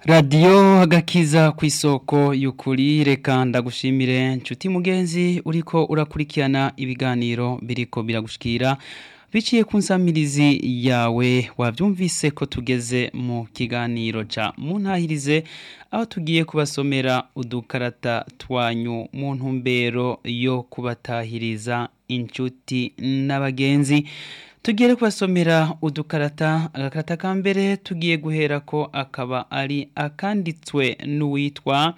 radiyo agakiza ku isoko y'ukuri reka ndagushimire nshuti mugenzi uriko urakurikirana ibiganiro biriko biragushikira biciye ku nsamirizi yawe wabyumvise ko tugeze mu kiganiro ca muntahirize aho tugiye kubasomera udukarata twanyu mu ntumbero yo kubatahiriza inshuti n'abagenzi tugiye kubasomera udukarata agakarata ka mbere tugiye guhera ko akaba ari akanditswe n'uwitwa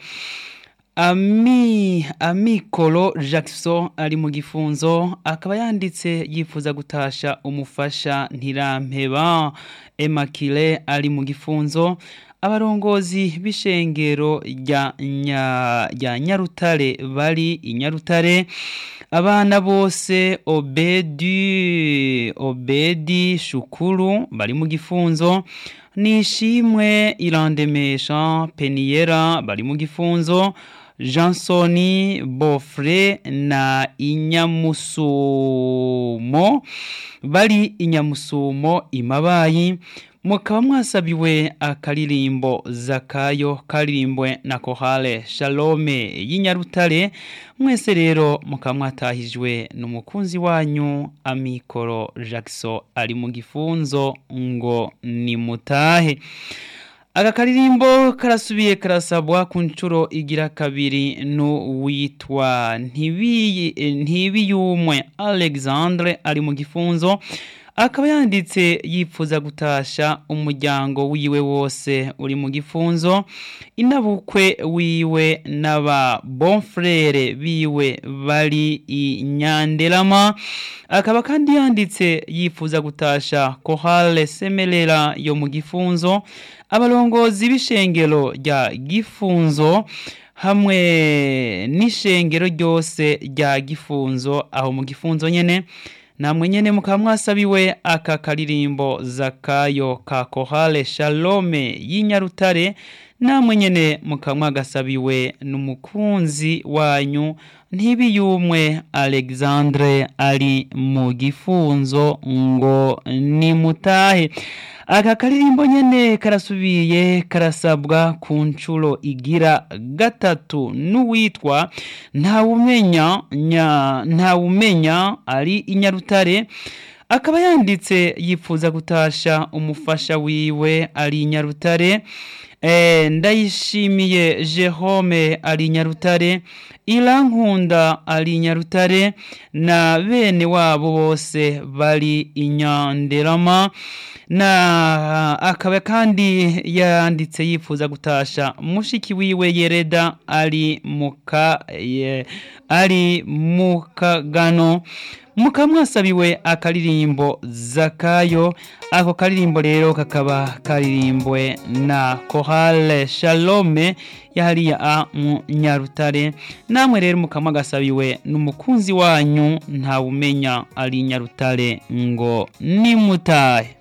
ami amikoro jackson ari mu gifunzo akaba yanditse yifuza gutasha umufasha ntirampeba emakire ari mu gifunzo abarongozi b'ishengero rya nya nyarutare bari i nyarutare abana bose obedi obedi shukuru bari mu gifunzo nishimwe irandemesha peniyera bari mu gifunzo jansoni bofre na inyamusumo bari inyamusumo imabayi mukaba mwasabiwe akaririmbo zakayo karirimbwe na kohale shalome y'inyarutare mwese rero mukaba mwatahijwe n'umukunzi wanyu amikoro jackson ari mu gifunzo ngo nimutahe aka karirimbo karasubiye karasabwa ku nshuro igira kabiri n'uwitwa ntibiyumwe alexandre ari mu gifunzo akaba yanditse yifuza gutasha umuryango wiwe wose uri mu gifunzo inabukwe wiwe n'aba bonfrere biwe bari i nyanderama akaba kandi yanditse yifuza gutasha kohale semerera yo mu gifunzo abarongozi b'ishengero rya gifunzo hamwe n'ishengero ryose rya gifunzo aho mu gifunzo nyene namwe nyene mukaba mwasabiwe aka karirimbo zakayo ka kohale shalome y'inyarutare namwe nyene mukaba mwagasabiwe n'umukunzi wanyu ntibiyumwe alexandre ari mu gifunzo ngo nimutahe aka karirimbo nyene karasubiye karasabwa ku nshuro igira gatatu n'uwitwa ntawumenya ntawumenya ari inyarutare akaba yanditse yifuza gutasha umufasha wiwe ari inyarutare ndayishimiye jehome ari nyarutare irankunda ari nyarutare na bene wabo bose bari inyanderama na akaba kandi yanditse yifuza gutasha mushiki wiwe yereda ari muka ari mukagano mukaba mwasabiwe akaririmbo zakayo ako karirimbo rero kakaba karirimbwe na kohale shalome yahariya a mu nyarutare namwe rero mukaba mwagasabiwe n'umukunzi wanyu ntawumenya ari nyarutare ngo nimutahe